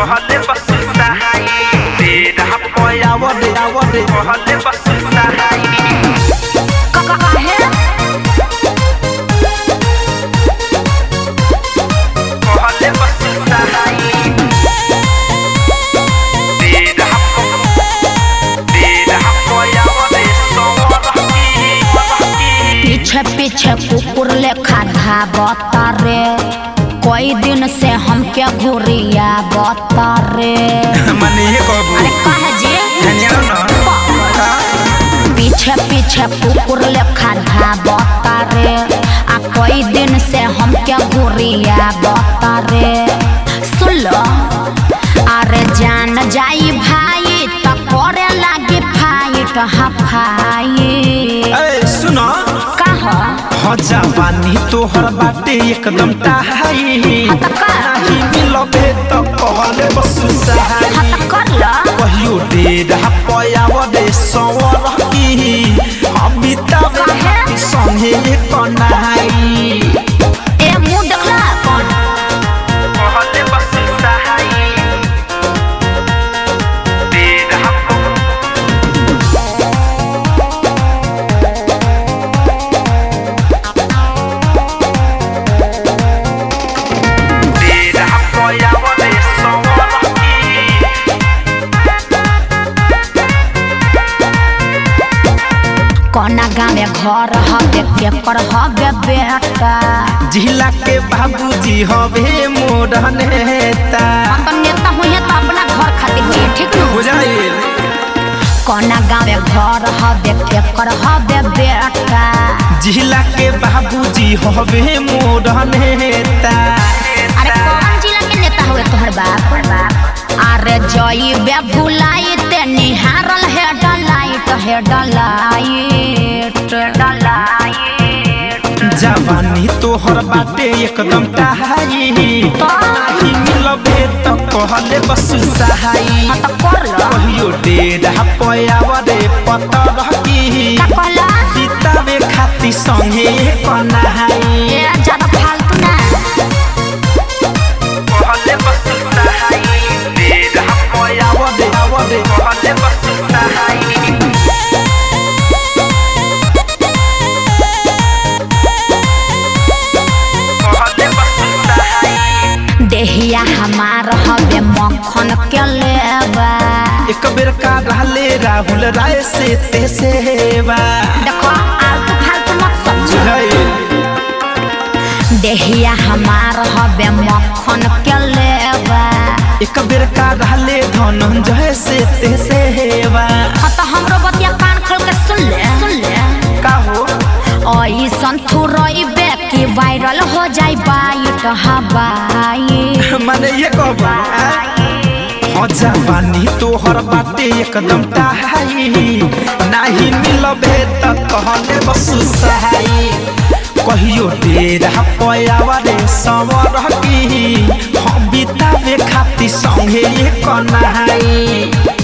कहले बस सहाई तेरा पयावरे आवरे कहले बस सहाई काहे कहले बस सहाई तेरा तेरा पयावरे सोरही पीछे पीछे कुकुर लेखा धाबता रे कई दिन से हमके घुरिया बता रे मने ये कहबू अरे कहे जी धनिया ना पीछे पीछे कुकुर लेखा धाबता रे आ कई दिन से हमके घुरिया बता रे सुन लो अरे जान जाई भाई त करे लागी फाइट हफाई ए सुनो कहा हो जवानी तोहर बाटे एकदम टाहाई हत का नाही मिलबे त कहले बस सहाई हत कर लो कहियो डेरा पयावरे सवर की हम बितावे खाती संगे कनाई ए मुंह देखला अपन कहले बस सहाई डेरा डेरा पयावरे सवर की कोना गाँव घर हबे केकर हबे बेटा जिला के बाबूजी हवे मोर नेता तो नेता हुई तो अपना घर खातिर हुई ठीक न बुझाइल कोना गाँव घर हबे केकर हबे बेटा जिला के बाबूजी हवे मोर नेता अरे कौन जिला के नेता हुए तोहर बाप अरे जई बे भुलाई ते निहारल है डलाइट है डलाइट डलाइट जवानी तोहर बाटे एकदम टाहाई नाही मिलबे त कहले बस सहाई हाँ तो कर लो कहियो डेरा पयावरे पतर की का कहला बितावे खाती संगे कनाई ए ज्यादा फालतू ना कहले बस सहाई डेरा पयावरे आवरे कहले बस सहाई कहले बस सहाई देहिया हमार हबे मक्खन के लेबा एक बेर का रहले राहुल राय से ते सेवा देखो आलतू फालतू मत समझो बुझाइल देहिया हमार हबे मक्खन के लेबा एक बेर का रहले धनंजय से ते सेवा हाँ तो हमरो बतिया कान खोल के सुन ले सुन ले का हो ऐसन थुरइबे कि वायरल हो जाई बाइट हवाई माने ये कहबा हो जवानी तोहर बाटे एकदम टाहाई नाही मिलबे त कहले बस सहाई कहियो डेरा पयावरे सवर की हम बितावे खाती संगे कनाई